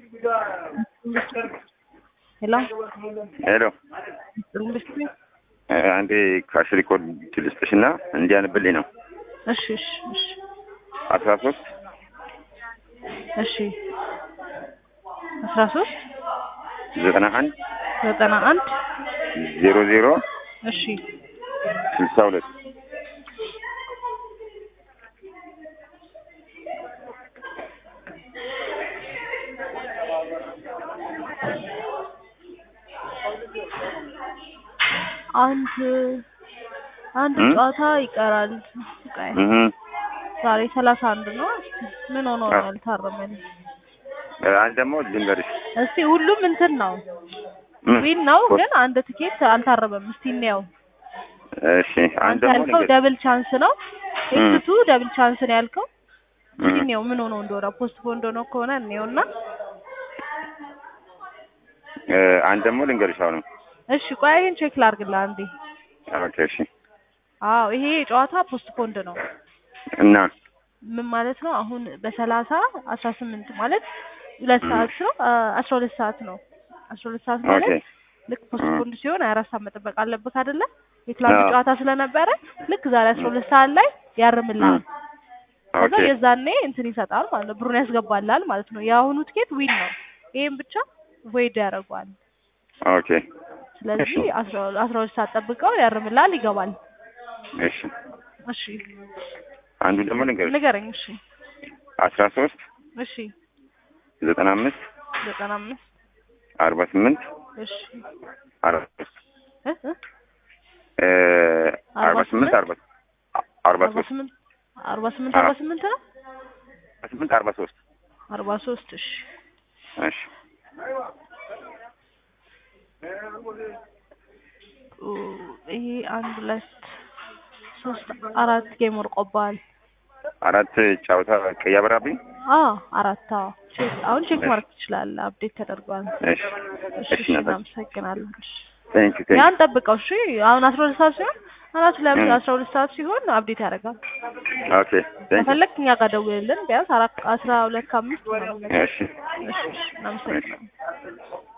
ሄሎ ሄሎ ጥሩልሽ አንዴ ካሽ ሪኮርድ ልስጥሽ እና እንዲያንብልኝ ነው። እሺ እሺ እሺ አስራ ሶስት እሺ አስራ ሶስት ዘጠና አንድ ዘጠና አንድ ዜሮ ዜሮ እሺ ስልሳ ሁለት አንድ አንድ እም? ጨዋታ ይቀራል። ቆይ እህ ዛሬ ሰላሳ አንድ ነው። እስኪ ምን ሆኖ ነው አዎ። ያልታረመልኝ? አንድ ደግሞ ልንገርሽ እስቲ ሁሉም እንትን ነው ምን? ዊን ነው፣ ኮ- ግን አንድ ትኬት አልታረመም። እስቲ እንየው። እሺ አንድ አንተ ደግሞ ያልከው ልንገርሽ ደብል ቻንስ ነው። እም። ኤክስቱ ደብል ቻንስ ነው ያልከው። እስቲ እም። እንየው ምን ሆኖ እንደሆነ ፖስት ፖን እንደሆነ ከሆነ እንየውና እ፣ አንድ ደግሞ ልንገርሽ አሁንም እሺ ቆይ ይሄን ቼክ ላድርግልህ አንዴ። ኦኬ እሺ አዎ ይሄ ጨዋታ ፖስት ፖንድ ነው። እና ምን ማለት ነው? አሁን በሰላሳ አስራ ስምንት ማለት ሁለት እም። ሰዓት ነው አ- አስራ ሁለት ሰዓት ነው። አስራ ሁለት ሰዓት ኦኬ ማለት ልክ ፖስት እም። ፖንድ ሲሆን ሀያ አራት ሰዓት መጠበቅ አለብህ አይደለ? የትላንቱ አዎ። ጨዋታ ስለነበረ ልክ ዛሬ አስራ ሁለት ሰዓት ላይ ያርምልሃል። እም። ከዛ ኦኬ የዛኔ እንትን ይሰጣል ማለት ነው፣ ብሩን ያስገባልሃል ማለት ነው። የአሁኑ ትኬት ዊን ነው። ይሄን ብቻ ቮይድ ያደርገዋል። ኦኬ ስለዚህ እሺ አስራ አስራ ሁለት ሰዓት ጠብቀው ያርምልሃል፣ ይገባል። እሺ እሺ አንዱ ደግሞ ልንገርሽ ንገረኝ። እሺ አስራ ሶስት እሺ ዘጠና አምስት ዘጠና አምስት አርባ ስምንት እሺ አርባ ሶስት እ እ እ፣ አርባ አርባ ስምንት ስምንት አርባ አርባ አርባ ሶስት ስምንት አርባ ስምንት አዎ። አርባ ስምንት ነው አርባ ስምንት አርባ ሶስት አርባ ሶስት እሺ እሺ ኡ፣ ይሄ አንድ ሁለት ሶስት አራት ጌም ወርቆብሃል። አራት ጨዋታ ቀይ አበራብኝ። አዎ አራት አዎ ቼክ አሁን ቼክ ማድረግ ትችላለህ። አፕዴት ተደርጓል። እሺ እሺ እሺ እሺ እናታችን እናመሰግናለን። እሺ ቴንክ ዩ ቴንክ ያን ጠብቀው። እሺ አሁን አስራ ሁለት ሰዓት ሲሆን አራት ላይ እም። አስራ ሁለት ሰዓት ሲሆን አፕዴት ያደርጋል። ኦኬ ቴንክ ዩ ከፈለክ እኛ ጋር ደውልልን ቢያንስ አራት አስራ ሁለት ከአምስት ምናምን ነገር። እሺ እሺ እሺ እናመሰግናለን።